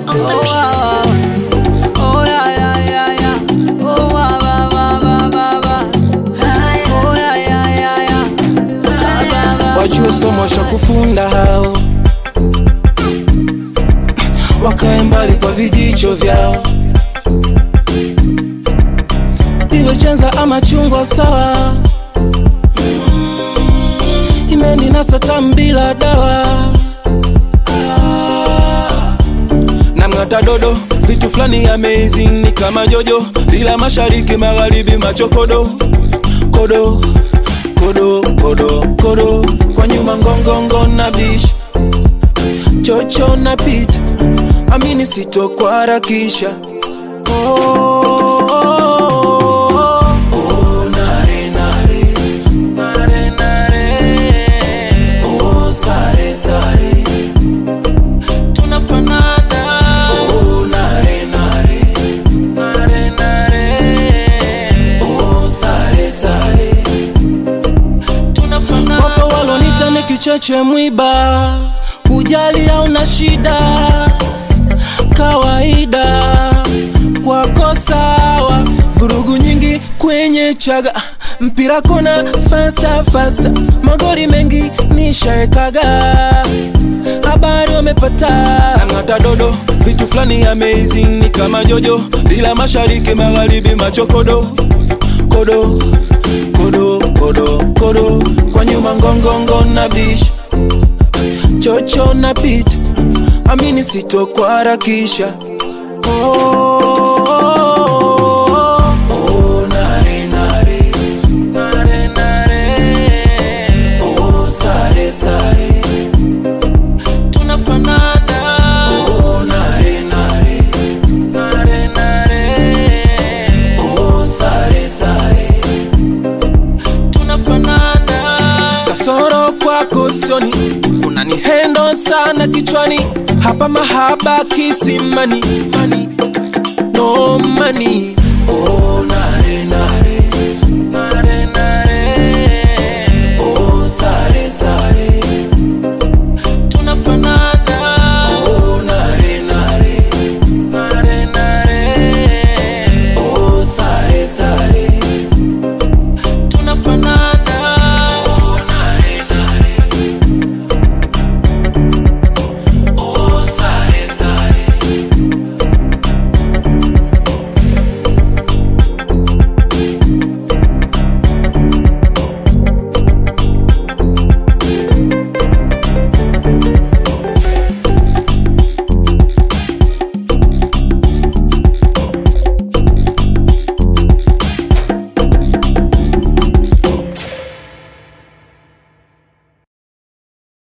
on the beat. Oh yeah yeah yeah yeah. Oh wa wa wa wa wa wa. Oh yeah yeah yeah yeah. Wa wa wa. wajue somo sha kufunda hao wakae mbali kwa vijicho vyao iwe chenza ama chungwa sawa Mm, imeninasa tambila dawa Ah, namng'ata dodo vitu fulani amazing ni kama jojo bila mashariki magharibi machokodo kodo kodo kodo kodo kwa nyuma ngongongo na bish chocho na pita amini sitokuharakisha oh, oh, oh, nare, nare, nare, nare. Oh, sare, sare. Tunafanana. Oh, nare, nare, nare, nare. Oh, sare, sare tunafanana. Wapo walonita ni kicheche mwiba, ujali hauna shida, kawaida kwako sawa, vurugu nyingi kwenye chaga mpira kona fasta fasta, magoli mengi nishaekaga habari wamepata nang'ata dodo vitu fulani amazing ni kama jojo bila mashariki magharibi machokodo kodo kodo kodo kodo kwa nyuma ngongongo na bish chocho na pita amini sitokuharakisha oh, oh, oh, nare, nare, nare, nare. Oh, sare, sare. Tunafanana. Oh, nare, nare, nare, nare. Oh, sare, sare tunafanana kasoro kwako sioni unanihendo sana kichwani hapa mahaba kisimani mani no mani oh,